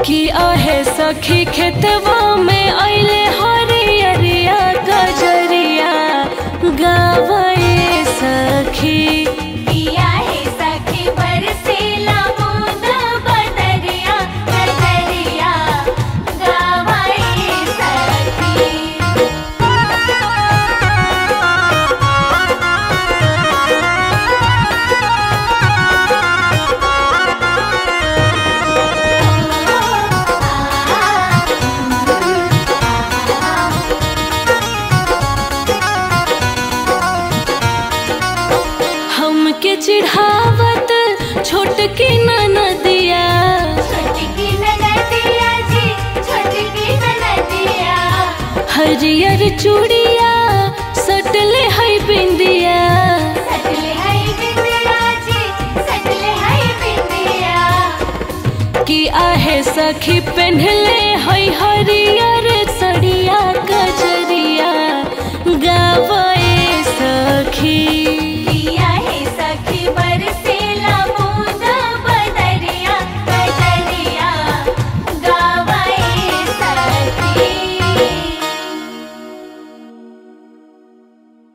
कि आहे सखी खेतवा में अइले हरियरिया गजरिया गावे सखी पिया है सखी बरसेला बूंद बदरिया बदरिया गावाए सखी हमके चिढ़ावत छोटकी ननदिया छोटकी ननदिया जी छोटकी ननदिया हरियर चूड़िया सटले है बिंदिया सटले है बिंदिया जी सटले है बिंदिया कि आहे सखी पेन्हले है हरियर